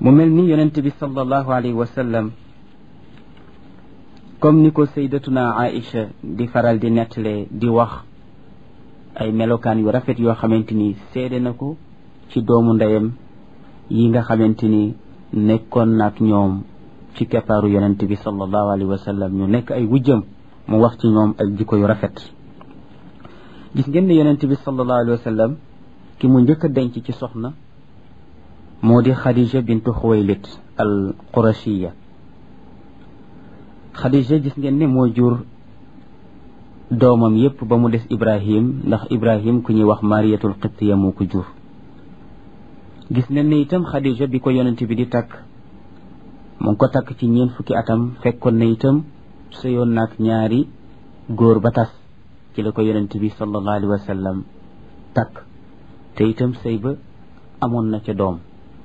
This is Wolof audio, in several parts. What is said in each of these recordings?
mu mel ni yonent bi sallallahu alayhi wa sallam comme ni ko saydatuna Aïcha di faral di nettalee di wax ay melokaan yu rafet yoo xamante ni seede na ko ci doomu ndeyam yi nga xamante ni nekkoon naak ñoom ci keppaaru yonent bi sallallahu alayhi wa sallam ñu nekk ay wujjam mu wax ci ñoom ay jikko yu rafet gis ngeen ne yonent bi sallallahu alayhi wa sallam ki mu njëkk a denc ci soxna moo di Khadija bintu Xuwaylid al Qurashiya Khadija gis ngeen ne moo jur doomam yépp ba mu des Ibrahim ndax Ibrahim ku ñuy wax Mariyatul Qibtiya moo ko jur gis ngeen ne itam Khadija bi ko yonent bi di takk mu ngi ko takk ci ñeent fukki atam fekkoon na itam sëyoon naak ñaari góor ba tas ci la ko yonent bi sallallahu alayhi wa sallam takk te itam sëy ba amoon na ca doom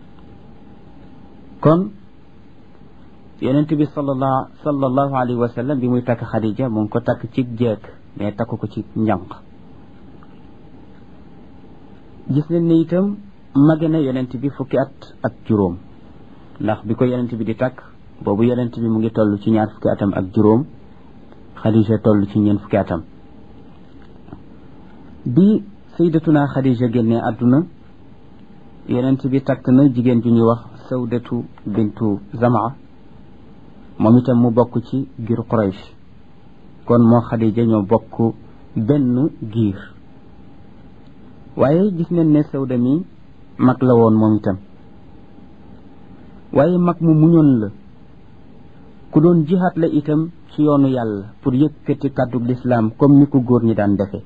kon yonent bi sallallahu sallallahu alayhi wa sallam bi muy takk Khadija mu ngi ko takk ci jeeg mais takk ko ci njànq gis nañ ne itam mage na yonent bi fukki at ak juróom ndax bi ko yonent bi di takk boobu yonent bi mu ngi toll ci ñaar fukki atam ak juróom Khadija toll ci ñeent fukki atam bi sayyidatuna Khadija génnee àdduna yonent bi takk na jigéen ju ñuy wax sawdatu bintu zamaa moom itam mu bokk ci giir Quraysh kon moo Khadija ñoo bokk benn giir waaye gis nañ ne sawda mi mag la woon moom itam waaye mag mu muñoon la ku doon jihaat la itam ci yoonu yàlla pour yëkkati kàddu lislaam comme ni ko góor ñi daan defe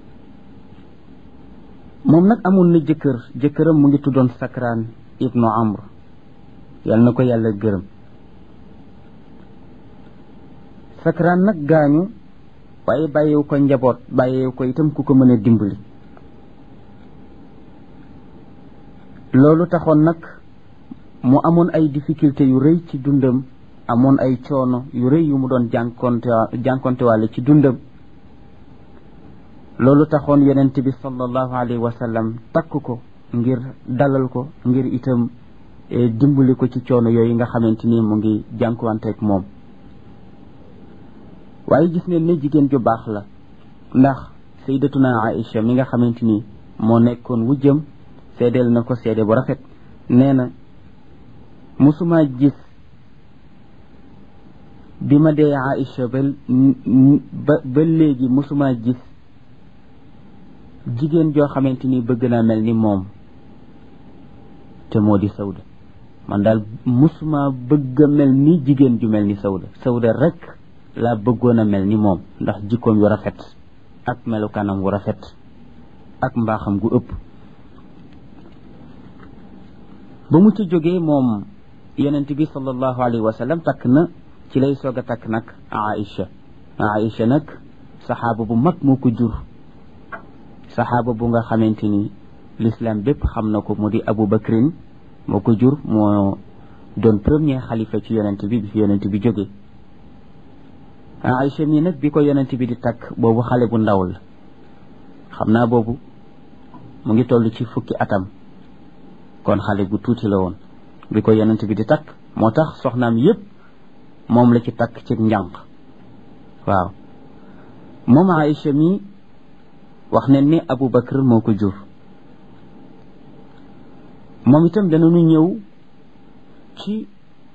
moom nag amoon na jëkkër jëkkëram mu ngi tuddoon Sakraan ibnu Amr yal na ko yàlla gërëm Sakraan nag gaañu waaye bàyyiwu ko njaboot bàyyiwu ko itam ku ko mën a dimbali loolu taxoon nag mu amoon ay difficulté yu rëy ci dundam amoon ay coono yu rëy yu mu doon jànkonte jànkontewaale ci dundam loolu taxoon yonent bi sallallahu alayhi wa sallam takk ko ngir dalal ko ngir itam dimbali ko ci coono yooyu nga xamante ni mu ngi jànkuwanteeg moom waaye gis ngeen ne jigéen ju baax la ndax sayyidatuna Aïcha mi nga xamante ni moo nekkoon wujjam seedeel na ko seede bu rafet nee na musuma gis bi ma dee Aïcha ba ba ba léegi musuma gis jigéen joo xamante ni bëgg naa mel ni moom te moo di sawda man daal musuma bëgg a mel ni jigéen ju mel ni sawda sawda rek laa bëggoon a mel ni moom ndax jikkoom yu rafet ak melukaanam wu rafet ak mbaaxam gu ëpp ba mu ci jógee moom yonent bi sallallahu alayhi wa sallam takk na ci lay soog a takk nag Aïcha Aïcha nag saxaaba bu mag moo ko jur saxaaba bu nga xamante ni l'islam bépp xam na ko mu di Abu Bakrin moo ko jur moo doon premier xalifa ci yonent bi bi fi yonent bi jógee Aïcha mii nag bi ko yonent bi di takk boobu xale bu ndaw la xam naa boobu mu ngi toll ci fukki atam kon xale bu tuuti la woon bi ko yonent bi di takk moo tax soxnaam yépp moom la ci takk ci njànq waaw moom Aïcha mii wax ne ni Abu Bakr moo ko jur moom itam danañu ñëw ci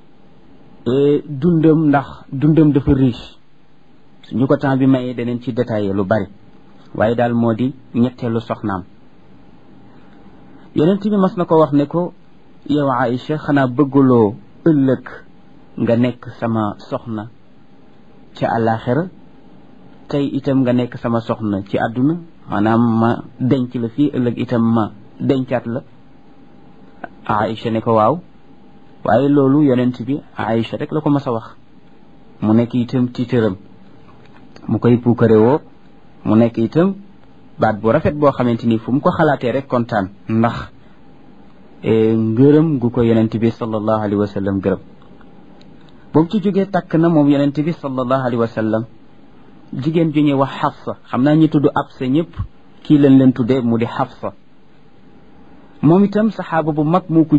dundam ndax dundam dafa riche suñu ko temps bi mayee daneen ci détaillé lu bari waaye daal moo di ñetteelu soxnaam yonent bi mas na ko wax ne ko yow Aïcha xanaa bëgguloo ëllëg nga nekk sama soxna ca àllaaxira tey itam nga nekk sama soxna ci àdduna maanaam ma denc la fii ëllëg itam ma dencaat la Aïcha ne ko waaw waaye loolu yonent bi Aïcha rek la ko mas a wax mu nekk itam tiitëram mu koy puukare woo mu nekk itam baat bu rafet boo xamante ni fu mu ko xalaatee rek kontaan ndax ngërëm gu ko yonent bi sallallahu alayhi wa sallam gërëm ba mu ci jógee takk na moom yonent bi sallallahu alayhi wa sallam jigéen ju ñuy wax Xafsa xam naa ñi tudd Absa ñëpp kii lañ leen tuddee mu di Xafsa moom itam saxaaba bu mag moo ko